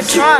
Tron.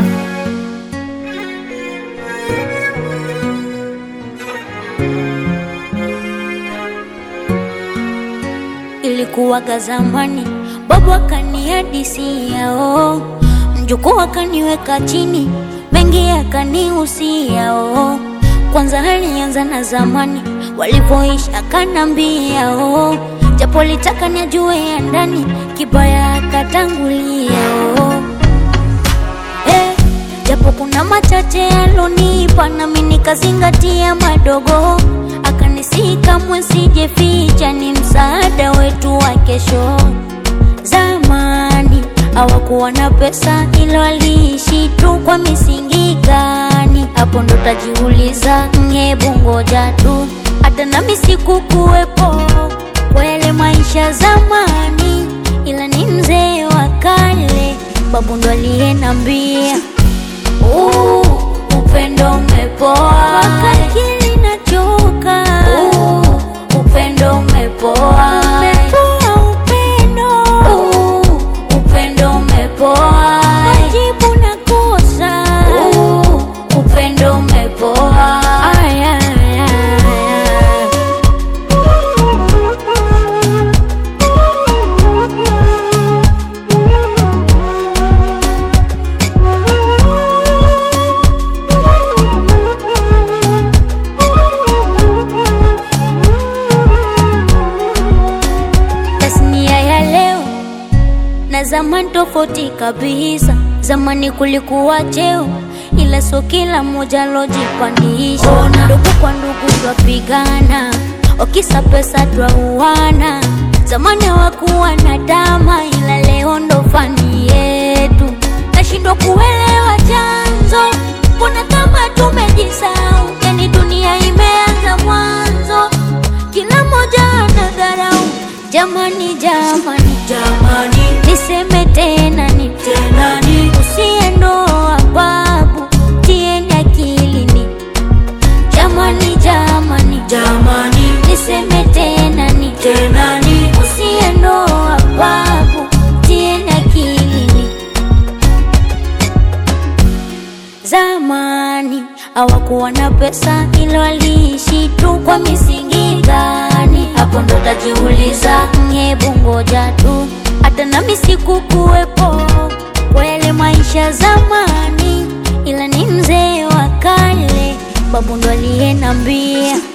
Ilikuwaga zamani, babu akanihadisia oh, mjukuu akaniweka chini, mengi akanihusia oh. Kwanza alianza na zamani walivyoishi, akanambia oh, japo litaka nijue ya ndani, kibaya akatangulia oh. Eh, japo kuna machache alonipa nami nikazingatia madogo, akanisihi kamwe sijeficha, ni msaada wetu wa kesho. Zamani hawakuwa na pesa, ilo waliishi tu kwa misingi gani? Hapo ndo tajiuliza, hebu ngoja tu, hata nami sikukuwepo kwa yale maisha zamani, ila ni mzee wa kale, babu ndo aliyenambia Uh, upendo umepoa wakati nachoka. Uh, upendo umepoa umepoa upendo. Uh, upendo umepoa majibu nakosa. Uh, upendo umepoa Aya, aya, aya. tasnia ya leo na zamani tofauti kabisa. Zamani kulikuwa cheo, ila sio kila mmoja lojipandisha. Ndugu kwa ndugu twapigana, wakisa pesa twauana. Zamani hawakuwa na dama, ila leo ndo fani yetu. Nashindwa kuelewa chanzo, mbona kama tumejisahau? Yani dunia imeanza mwanzo, kila mmoja anadharau. Jamani, jamani, Jamani, niseme tena ni tena ni usiendoa babu, tieni akilini. Jamani, jamani, jamani, niseme tena ni tena ni usiendoa babu, tieni akilini. Zamani hawakuwa na pesa, ila waliishi tu kwa misingi gani? Hapo ndo tajiuliza, hebu ngoja tu, hata nami sikukuwepo kwa yale maisha zamani, ila ni mzee wa kale, babu ndo aliyenambia